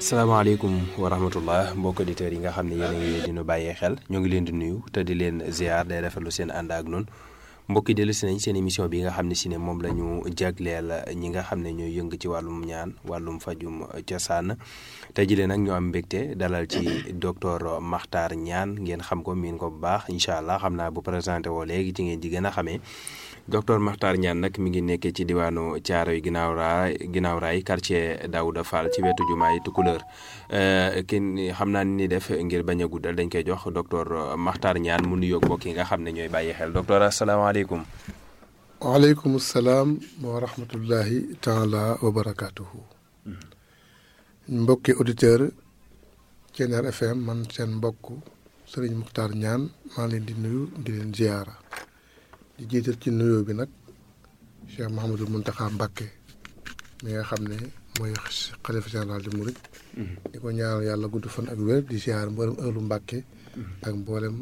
salaamaaleykum wa rahmatullah mbokk auditeurs yi nga xam ne yéen a ngi dinu bàyyee xel ñoo ngi leen di nuyu te di leen ziar day rafetlu seen ànd ak noonu mbokki dellu si nañ seen émission bi nga xam ne si ne moom la ñu jagleel ñi nga xam ne ñooy yëng ci wàllum ñaan wàllum fajum cosaan tey jii nag ñoo am mbégte dalal ci docteur Makhtar Niane ngeen xam ko miin ko bu baax incha allah xam naa bu présenté woo léegi ci ngeen di gën a xamee docteur Makhtar Niane nag mi ngi nekkee ci diwaanu Thiaroye ginnaaw raay ginnaaw raay quartier Daouda Fall ci wetu jumaay Tukulëër kenn xam naa ni def ngir bañ a guddal dañ koy jox docteur Makhtar Niane mu nuyoog mbokk yi nga xam ne ñooy bàyyi xel docteur asalaamaaleykum. waaleykum salaam wa rahmatullahi taala wa barakaatuhu. mbokki auditeur Thiéniere FM man seen mbokk Serigne Makhtar Niane maa leen di nuyu di leen ziyaara di jiital ci nuyoo bi nag Cheikh Mouhamadul Mountakha Mbacké mi nga xam ne mooy xalifa général di Mouride. di ko ñaanal yàlla gudd fan ak wér di ziyaar mboolem ëllu Mbacké ak mboolem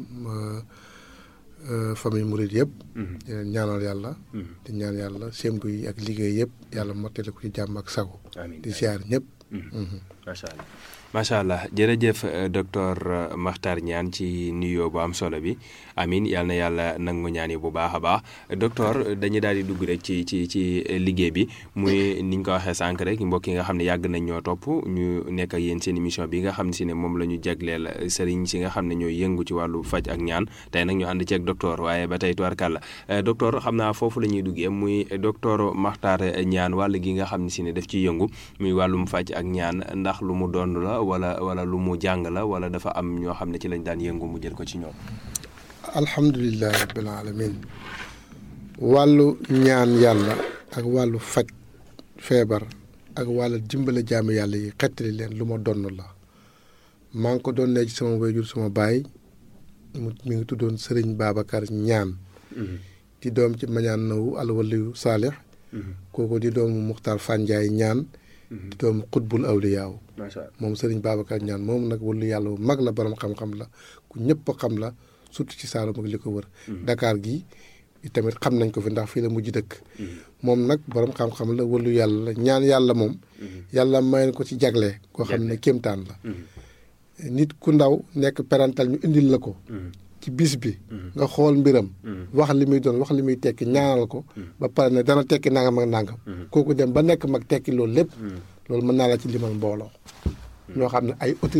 famille Mouride yëpp. di leen ñaanal yàlla. di ñaan yàlla sémbu yi ak liggéey yëpp yàlla mottali ko ci jàmm ak sago. di ziyaar ñëpp. macha allah macha allah jërëjëf docteur Makhtar Niane ci nuyoo bu am solo bi amin yal na yàlla nangu ñaan yi bu baax a baax docteur dañuy daal di dugg rek ci ci ci liggéey bi muy ni ñu ko waxee sànq rek mbokk yi nga xam ne yàgg nañ ñoo topp ñu nekk ak yéen seen émission bi nga xam ne si ne moom la ñu jagleel sëriñ si nga xam ne ñooy yëngu ci wàllu faj ak ñaan tey nag ñu ànd ci ak docteur waaye ba tey tubarkàlla docteur xam naa foofu la ñuy duggee muy docteur Makhtar Niane wàll gi nga xam ne si ne daf ciy yëngu muy wàllum faj ak ñaan ndax lu mu doon la wala wala lu mu jàng la wala dafa am ñoo xam ne ci lañ daan yëngu mu jël ko ci ñoom. alhamdulilah rabbil alamin wàllu ñaan yàlla ak wàllu faj feebar ak wàllu dimbale jaami yàlla yi xettali leen lu ma donn la maa ngi ko doon ne ci sama wayjur sama baay mu mi ngi tuddoon Serigne Babacar Niane di doom ci mañaan nawu alwaliyu saalix kooku di doomu Muxtaar Fanjaay Niane di doomu xutbul awliyaaw moom Serigne Babacar Niane moom nag wàllu yàlla bu mag la borom xam-xam la ku ñëpp xam la surtout ci Saalum ak li ko wër. Dakar gi tamit xam nañ ko fi ndax fii la mujj dëkk. moom nag borom xam-xam la wàllu yàlla la ñaan yàlla moom. yàlla may ko ci jagle. koo xam ne kéemtaan la. nit ku ndaw nekk parental ñu indil la ko. ci bis bi. nga xool mbiram. wax li muy doon wax li muy tekki ñaanal ko. ba pare ne dana tekki nangam ak nangam. kooku dem ba nekk mag tekki loolu lépp. loolu mën naa la ci limal mbooloo. ñoo xam ne ay